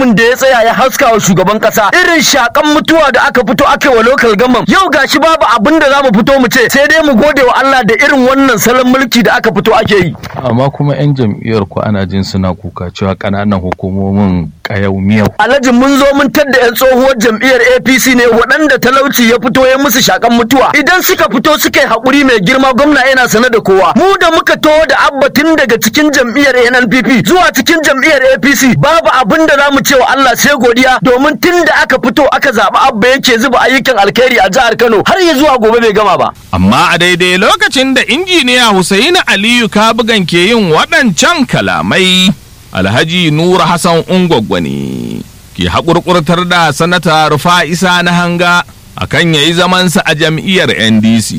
mutumin da ya tsaya ya haska wa shugaban kasa irin shakan mutuwa da aka fito aka wa local government yau gashi babu abin da zamu fito mu ce sai dai mu gode wa Allah da irin wannan salon mulki da aka fito ake yi amma kuma 'yan jam'iyyar ku ana jin suna kuka cewa ƙananan hukumomin ƙayau miyau alhaji mun zo mun tadda 'yan tsohuwar jam'iyyar APC ne waɗanda talauci ya fito ya musu shakan mutuwa idan suka fito suka yi haƙuri mai girma gwamna yana sane da kowa mu da muka to da abba tun daga cikin jam'iyyar NNPP zuwa cikin jam'iyyar APC babu abin da za mu ce wa Allah sai godiya domin tun da aka fito aka zaɓi abba yake zuba ayyukan alkhairi a jihar Kano har ya zuwa gobe bai gama ba Amma a daidai lokacin da injiniya Hussaini Aliyu Kabugan ke yin waɗancan kalamai, Alhaji Nura Hassan Ungwaggwa ne ke haƙurƙurtar da sanata Rufa'isa na hanga akan yayi zamansa a jam'iyyar NDC.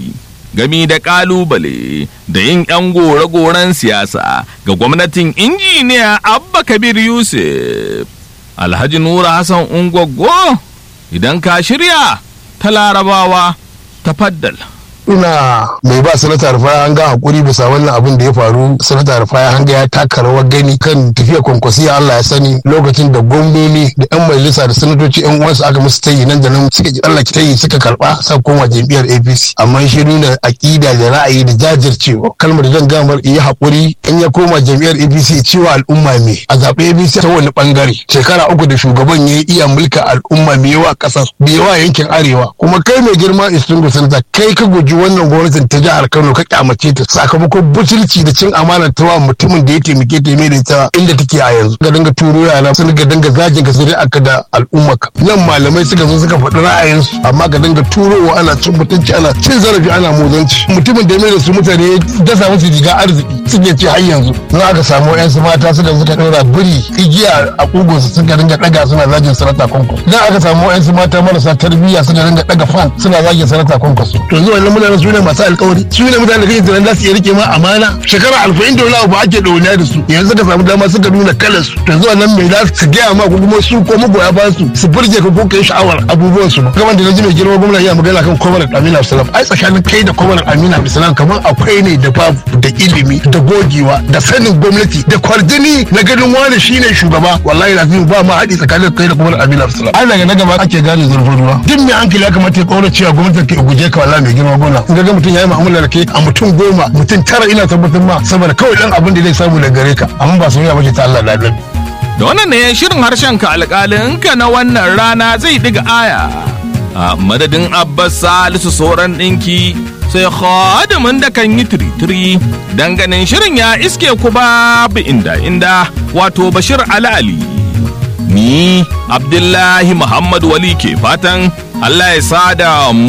Gami da ƙalubale da yin 'yan gore-goren siyasa ga gwamnatin injiniya Abba Kabir Yusuf. Alhaji Nura Hassan Ungwaggwa idan ka shirya ta larabawa tafaddal. ina mai ba sanata rufaya hanga hakuri bisa wannan abin da ya faru sanata rufaya hanga ya taka rawar gani kan tafiya kwankwasiya Allah ya sani lokacin da gwamnoni da yan majalisa da sanatoci yan uwansu aka musu tayi nan da nan suka ji Allah ki tayi suka karba sa koma jam'iyyar APC amma shi nuna akida da ra'ayi da jajircewa kalmar da zan gamar yi hakuri in ya koma jam'iyyar APC cewa al'umma me a zaɓe APC ta wani bangare shekara uku da shugaban ya iya mulka al'umma me yawa ƙasar me yawa yankin arewa kuma kai mai girma istingu sanata kai ka guji wannan gwamnatin ta jihar Kano ka kyamace ta sakamakon butulci da cin amana ta wa mutumin da ya taimake ta mai da ita inda take a yanzu ga dinga turo yara sun ga dinga zagin ka sai aka da al'umma ka nan malamai suka zo suka faɗi ra'ayinsu amma ga dinga turowa ana cin mutunci ana cin zarafi ana mozanci mutumin da ya mai da su mutane ya dasa musu riga arziki suke ce har yanzu in aka samu yan su mata suka suka ɗaura biri igiya a kugunsu suka dinga ɗaga suna zagin sanata kwankwaso idan aka samu yan su mata marasa tarbiyya suka dinga ɗaga fan suna zagin sanata kwankwaso to yanzu wannan mutanen su ne masu alkawari su ne mutanen da kake tunanin za su iya rike ma amana shekara alfa'in da wani ba ake ɗauniya da su yanzu ka samu dama suka nuna kalar su yanzu wannan mai za su gaya ma ko kuma su ko magoya ba su su burge ka ko kai sha'awar abubuwan su ba kamar da naji mai girma gwamnati ya magana kan kwamar Amina Abdulsalam ai tsakanin kai da kwamar Amina Abdulsalam kamar akwai ne da babu da ilimi da gogewa da sanin gwamnati da kwarjini na ganin wani shine shugaba wallahi lazim ba ma haɗi tsakanin kai da kwamar Amina Abdulsalam ai daga na gaba ake gane zurfin ruwa duk mai hankali ya kamata ya kaura cewa gwamnati ke guje ka wallahi mai girma gwamna in ga mutum ya yi mu'amala da kai a mutum goma mutum tara ina tabbatar ma saboda kawai dan abin da zai samu daga gare ka amma ba soyayya bace ta Allah da Allah Da wannan ne shirin harshen ka alƙalinka na wannan rana zai diga aya. A madadin Abbas Salisu sauran ɗinki sai khadimin da kan yi tiritiri ganin shirin ya iske ku babu inda inda wato Bashir Ali Ali. Ni Abdullahi Muhammad Wali ke fatan Allah ya sada